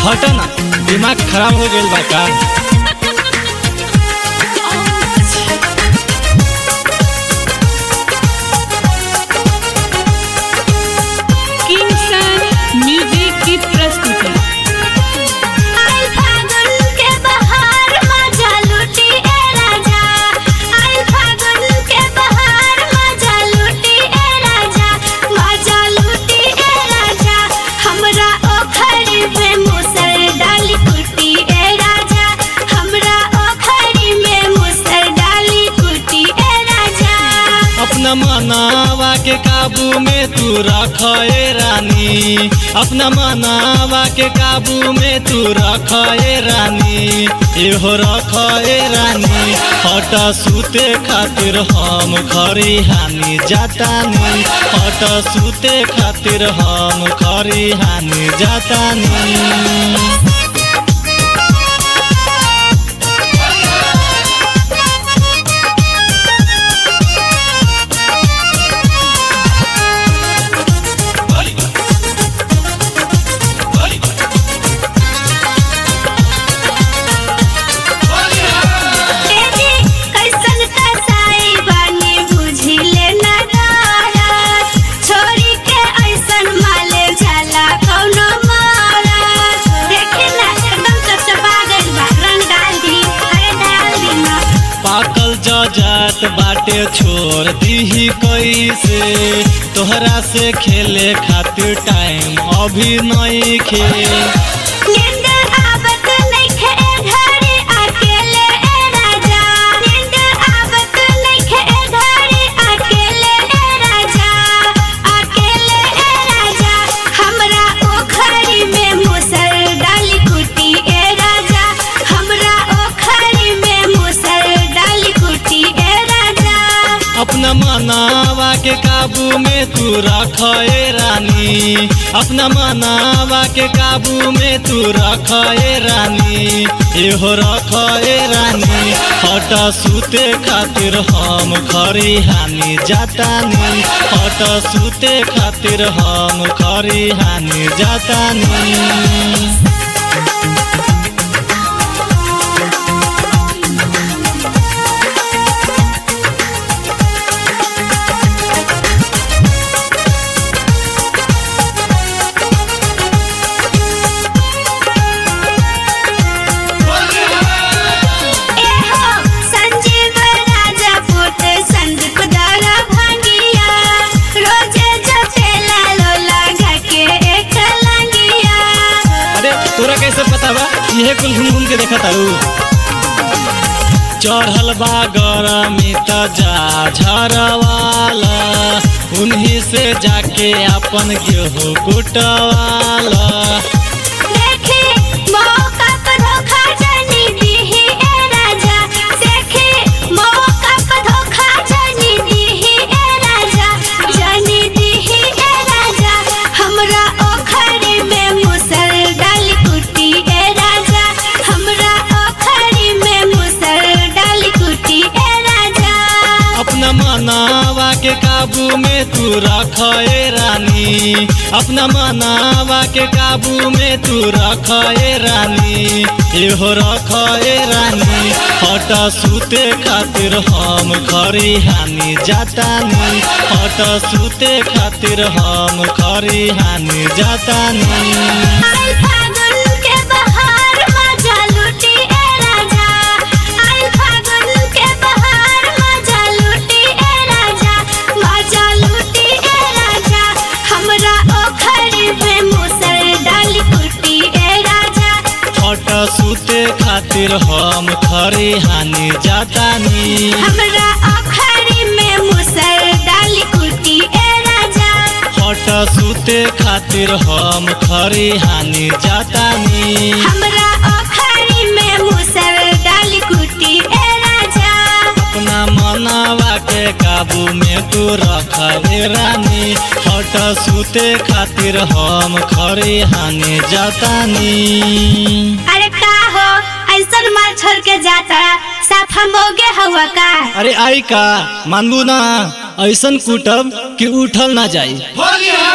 हट ना दिमाग खराब हो गइल बा का किंगसन म्यूजिक की प्रस्तुति आई फागुन के बहार मजा लूटी ए राजा आई फागुन के बहार मजा लूटी ए राजा मजा लूटी ए राजा हमरा ओखरी में मुसर डाली कुटी ए राजा हमरा ओखरी में मुसर डाली कुटी ए राजा अपना मनावा के काबू में तू रख ए रानी अपना मनावा के काबू में तू रख ए रानी एहो रख ए रानी हट सूते खातिर हम खरी हानि जातानी हट सूते खातिर हम खरी हानि जातानी तेजी कैसन कसाई बानी बुझी लेना डरत छोरी के ऐसन माले जाला कौनो मारत देखी ना एकदम चपचपा गइल बा रंग डाल दी अरे डाल दी ना पाकल जजात बाटे छोड़ दीही कैसे तोहरा से खेले खातिर टाइम अभी नहीं खे नींद आवत नइखे ए घड़ी अकेले ए राजा नींद आवत नइखे ए घड़ी अकेले ए राजा अकेले ए राजा हमरा ओखरी में मुसर डाली कुटी ए राजा हमरा ओखरी में मुसर डाली कुटी ए राजा अपना मनावा के काबू में तू रख ए रानी अपना मनावा के काबू में तू रख ए रानी एहो रख ए रानी हट सूते खातिर हम खरी हानि जातानी हट सूते खातिर हम खरी हानि जातानी एहो संजीव राजा पुत संदीप दारा भांगिया रोजे जपेला लोला घके एक लंगिया अरे तोरा कैसे पता बा इहे कुल घूम घूम के देखा तारू चढ़ल बा गरमी त जा झरवाला उन्हीं से जाके अपन गेहूँ कुटवाला देखी मौका पर धोखा जानी दीही ए राजा देखी मौका पर धोखा जानी दीही ए राजा जानी दीही ए राजा हमरा ओखरी में मुसर डाली कुटी ए राजा हमरा ओखरी में मुसर डाली कुटी ए राजा अपना मनावा के काबू में तू रख ए रानी अपना मनावा के काबू में तू रख ए रानी एहो रख ए रानी हट सूते खातिर हम खरी हानि जातानी हट सूते खातिर हम खरी हानि जातानी आई फागुन के बहार मजा लूटी ए राजा आई फागुन के बहार मजा लूटी ए राजा मजा लूटी ए राजा हमरा ओखरी में मुसर डाली कुटी ए राजा हट सूते खातिर हम खरी हानि जातानी हमरा ओखरी में मुसर डाली कुटी ए राजा हट सूते खातिर हम खरी हानि जातानी हमरा ओखरी में मुसर डाली कुटी ए राजा अपना मनावा के काबू में तू रख ए रानी हट सूते खातिर हम खरी हानि जातानी अरे का हो ऐसन मार छोड़ के जाता साफ हम मोगे हुआ का अरे आई का मानबू ना ऐसन कुटब कि उठल ना जाई होली है